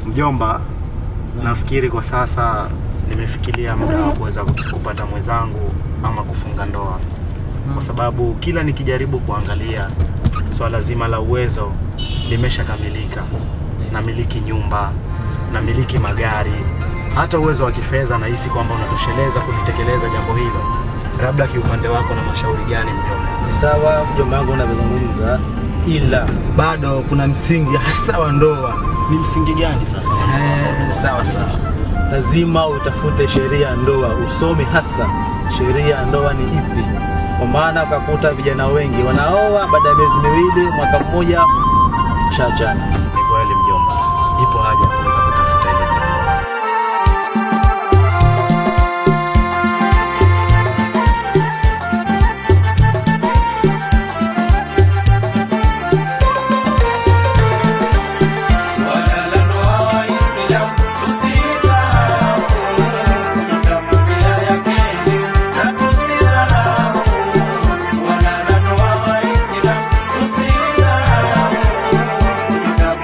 Mjomba, nafikiri kwa sasa nimefikiria muda wa kuweza kupata mwenzangu ama kufunga ndoa, kwa sababu kila nikijaribu kuangalia swala zima la uwezo limeshakamilika. Namiliki nyumba, namiliki magari, hata uwezo wa kifedha nahisi kwamba unatosheleza kulitekeleza jambo hilo. Labda kiupande wako na mashauri gani mjomba? Ni sawa mjomba wangu unavyozungumza, ila bado kuna msingi hasa wa ndoa. Ni msingi gani sasa? Eh, sawa sawa, lazima utafute sheria ya ndoa, usome hasa sheria ya ndoa ni ipi, kwa maana ukakuta vijana wengi wanaoa baada ya miezi miwili, mwaka mmoja, shaachana. Ni kweli mjomba, ipo haja ya kuweza kutafuta ile ndoa. Tusisahau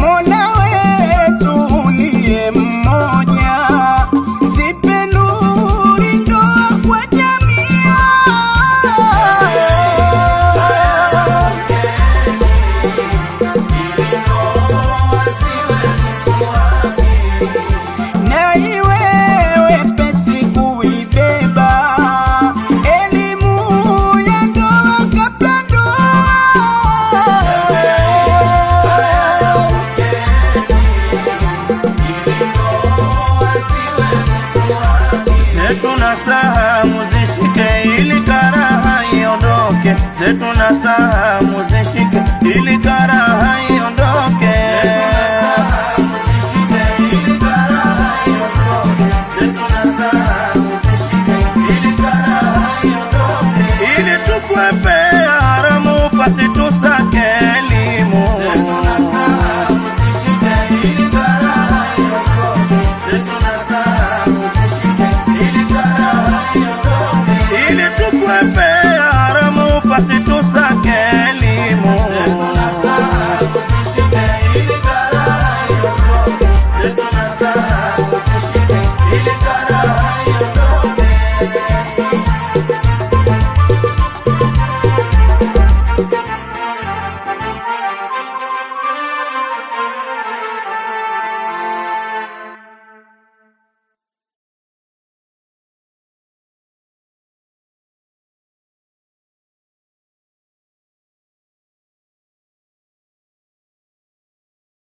Mola wetu uliye mmoja, zipe nuri ndoa kwa jamii. na iwe wepesi kuibeba elimu ya ndoa kabla zetu na saha muzishike ili karaha iondoke zetu na saha muzishike